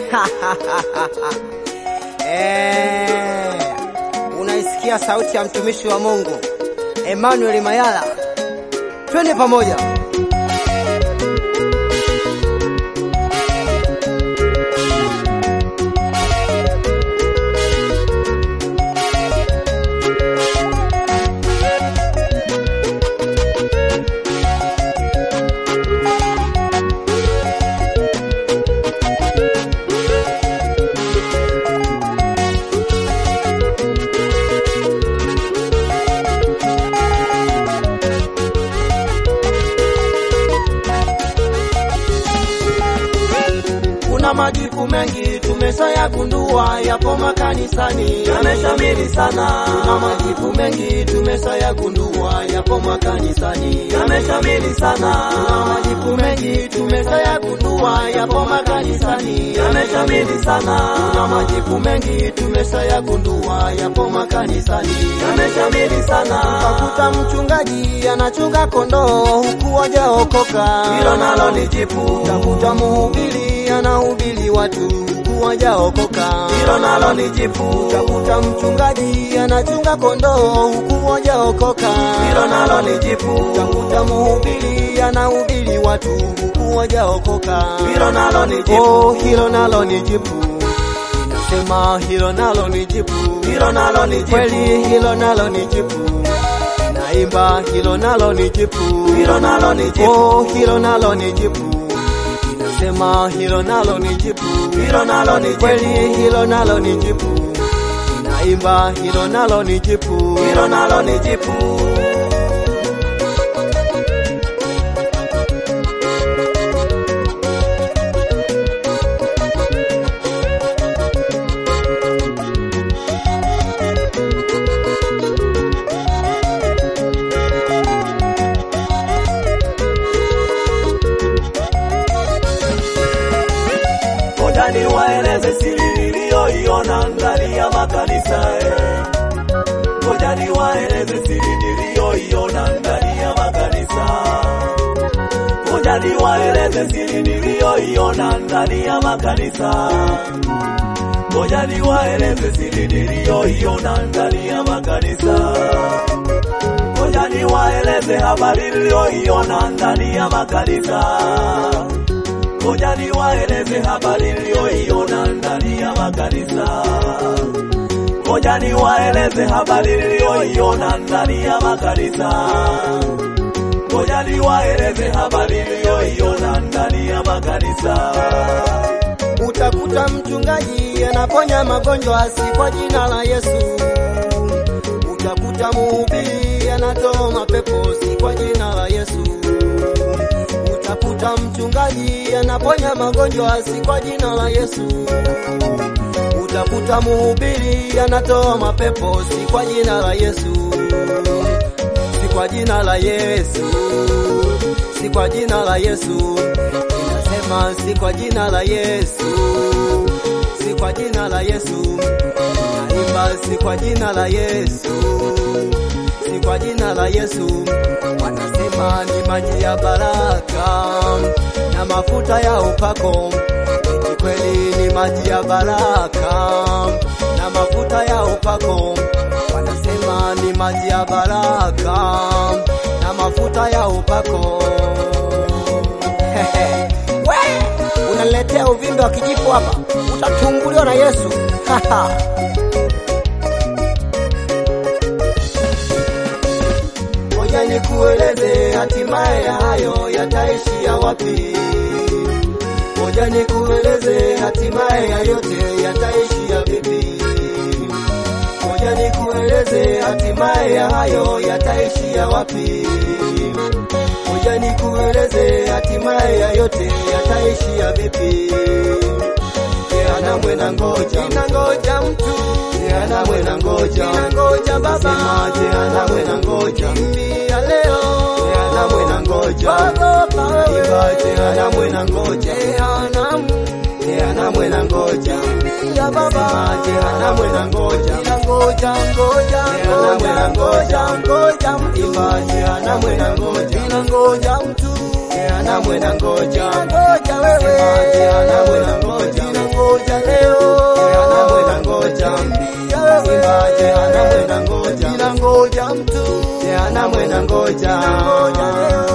Eh, unaisikia sauti ya mtumishi wa Mungu Emmanuel Mayala, twende pamoja. Kuna majipu mengi tumeshayagundua yapo makanisani, yameshamiri sana. Kuna majipu mengi tumeshayagundua yapo makanisani, yameshamiri sana. Kuna majipu mengi tumeshayagundua yapo makanisani, yameshamiri sana. Kuna majipu mengi tumeshayagundua yapo makanisani, yameshamiri sana. Utakuta mchungaji anachunga kondoo huku wajaokoka, hilo nalo ni jipu. Utakuta mhubiri anahubiri watu huku wajaokoka, hilo nalo ni jipu. Utakuta mchungaji anachunga kondoo huku wajaokoka, hilo nalo ni jipu. Utakuta mhubiri anahubiri watu huku wajaokoka, hilo nalo ni jipu. Oh, hilo nalo ni jipu. Sema hilo nalo ni jipu, hilo nalo ni jipu. Kweli hilo nalo ni jipu. Naimba hilo nalo ni jipu, hilo nalo ni jipu. Oh, hilo nalo ni jipu. Inasema hilo nalo ni jipu, hilo nalo ni jipu. Kweli hilo nalo ni jipu. Naimba hilo nalo ni jipu, hilo nalo ni jipu. Ngoja niwaeleze siri niliyoiona ndani ya makanisa eh. Ngoja niwaeleze siri niliyoiona ndani ya makanisa. Ngoja niwaeleze siri niliyoiona ndani ya makanisa. Ngoja niwaeleze siri niliyoiona ndani ya makanisa. Ngoja niwaeleze habari niliyoiona ndani ya makanisa. Ngoja niwaeleze habari niliyoiona ndani ya makanisa. Ngoja niwaeleze habari niliyoiona ndani ya makanisa. Ngoja niwaeleze habari niliyoiona ndani ya makanisa. Utakuta mchungaji anaponya magonjwa si kwa jina la Yesu. Utakuta mhubiri anatoa mapepo si kwa jina la Yesu. Utakuta mchungaji anaponya magonjwa si kwa jina la Yesu. Utakuta mhubiri anatoa mapepo si kwa jina la Yesu. Si kwa jina la Yesu. Si kwa jina la Yesu. Inasema si kwa jina la Yesu. Si kwa jina la Yesu. Naimba si kwa jina la Yesu. Si kwa jina la Yesu. Wanasema ni maji ya baraka na mafuta ya upako. Eti kweli ni maji ya baraka na mafuta ya upako. Wanasema ni maji ya baraka na mafuta ya upako. We, unaletea uvimbe wa kijipu hapa, utatumbuliwa na Yesu. Ngoja nikueleze hatimaye ya hayo yataishia wapi. Ngoja nikueleze hatimaye ya yote yataishia vipi. Ngoja nikueleze hatimaye ya hayo yataishia wapi. Ngoja nikueleze hatimaye ya yote yataishia vipi. Jehanamu na ngoja, inangoja mtu. Jehanamu na ngoja, inangoja baba. Sema jehanamu na ngoja, kimbia leo. Jehanamu na ngoja, ogopa wewe. Imba jehanamu na ngoja, jehanamu. Jehanamu na ngoja, kimbia baba. Sema jehanamu na ngoja, inangoja ngoja, jehanamu na ngoja, ngoja mtu. Imba jehanamu na ngoja, inangoja mtu. Jehanamu na ngoja, ngoja wewe. Sema jehanamu na ngoja, inangoja Yesu, Jehanamu na ngoja, Ngoja leo